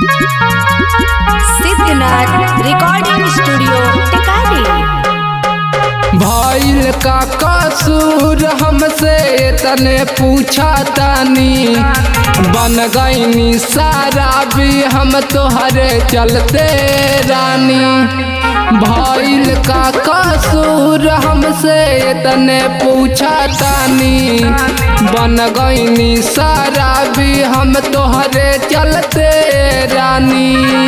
Siddhnath recording studio Tikari भइल का कसूर हमसे तने पूछा तानी बन गईनी सारा भी हम तोहरे चलते रानी भइल का कसूर हमसे तने पूछा तानी बन गईनी सारा भी हम तोहरे चलते रानी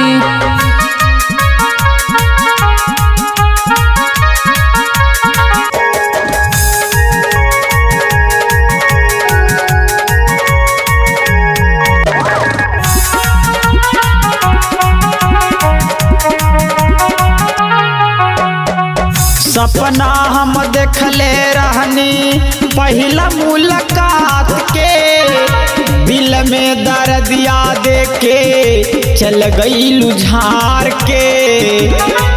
सपना हम देखले रहनी पहिला मुलाकात के दिल में दर्दिया देके चल गई लुझार के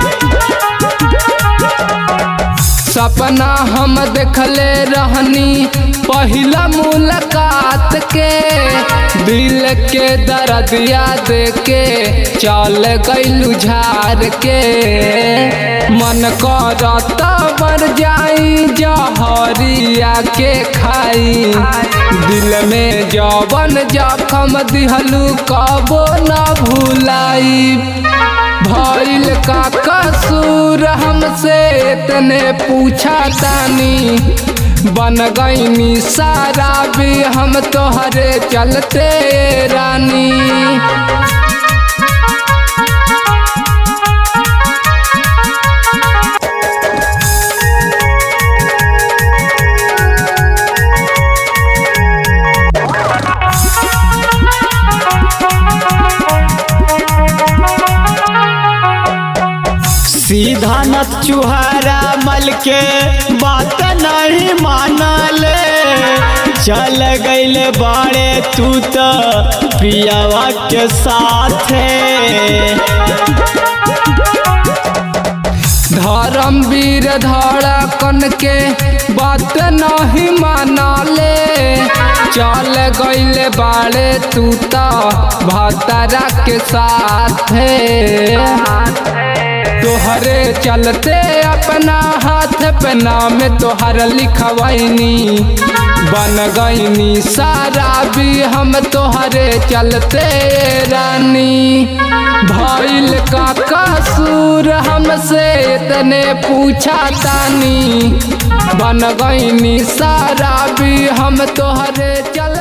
सपना हम देखले रहनी पहिला मुलाकात के दिल के दर्दिया देके चल गईलू झार के मन करत मर जाई जहरिया के खाई दिल में जवन जखम दिहलू कबो न भुलाई भइल का कसूर हमसे इतने पूछा तानी बन गईनी सारा भी हम तोहरे चलते रानी सीधा न चुहारा मल के बात नहीं मानले चल गईले बाड़े तू तो प्रियावा के साथे धर्मवीर धड़कन के बात नहीं मानले चल गईले बाड़े तू तो भतरा के साथ तोहरे चलते अपना हाथ पे नाम तोहर लिखवैनी बन गईनी सारा भी हम तोहरे चलते रानी भइल का कसूर हमसे इतने पूछा तानी बन गईनी सारा भी हम तोहरे चल